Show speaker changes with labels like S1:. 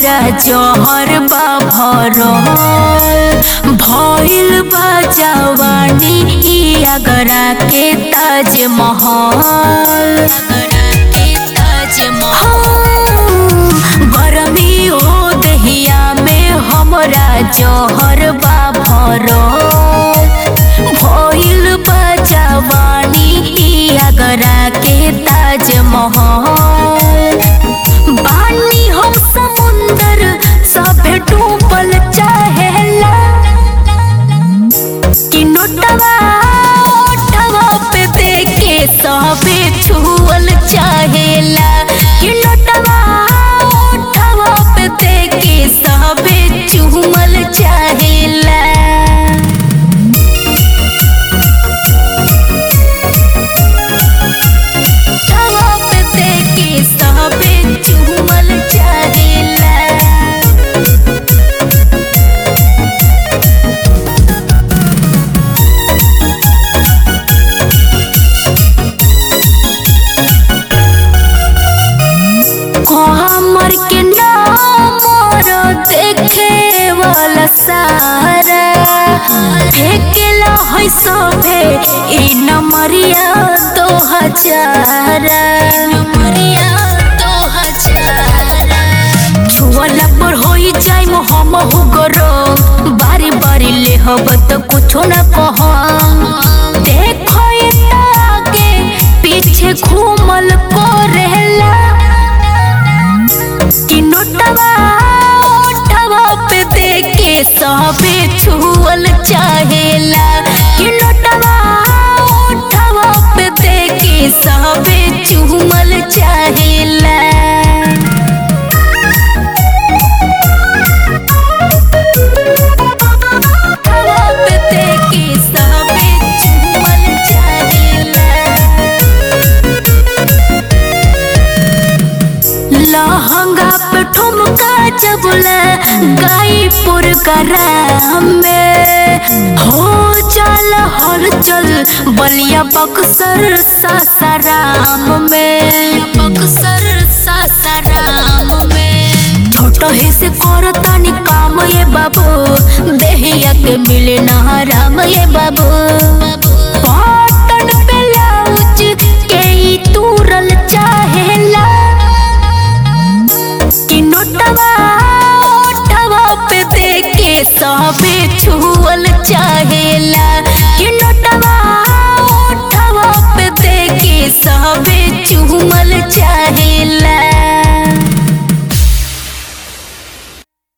S1: हमरा जहर बा भरल भइल बा जवानी ई आगरा के ताज महल गरमी हो दहिया में हमरा जहर बा भरल भइल बा जवानी ई आगरा के ताज महल बानी हम समुंदर सभे डूबल चाहेला कि नोटवा ओटवा पे देके सभे छुअल चाहेला कि नोटवा ओटवा पे देके सभे चुमल चाहेला ओटवा पे देके सभे चुमल चाहेला हमर के नामर देखे वाला सारा फेकेला है सभे ई नमरिया दो हजारा नमरिया दो हजारा छुअला पर होई जाई हम हो गरो बारी बारी ले हब त कुछो न कह देखो ये आगे पीछे घूमल को रहला कि नोटवा ओटवा पे देके सबे छुअल चाहेला कि नोटवा ओटवा पे देके सबे चुमल चाहेला ओटवा पे देके सबे चुमल चाहेला लहंगा पे ठुमका जबला गाईपुर करा में हो चल हलचल बलिया बक्सर सासाराम में बक्सर सासाराम में छोट ही से करतानी काम ये बाबू देहिया के मिले ना राम ये बाबू पाटन पे लाउच के ही तूरल चाहेला कि नोटवा ओटवा पे देके सबे छुअल चाहेला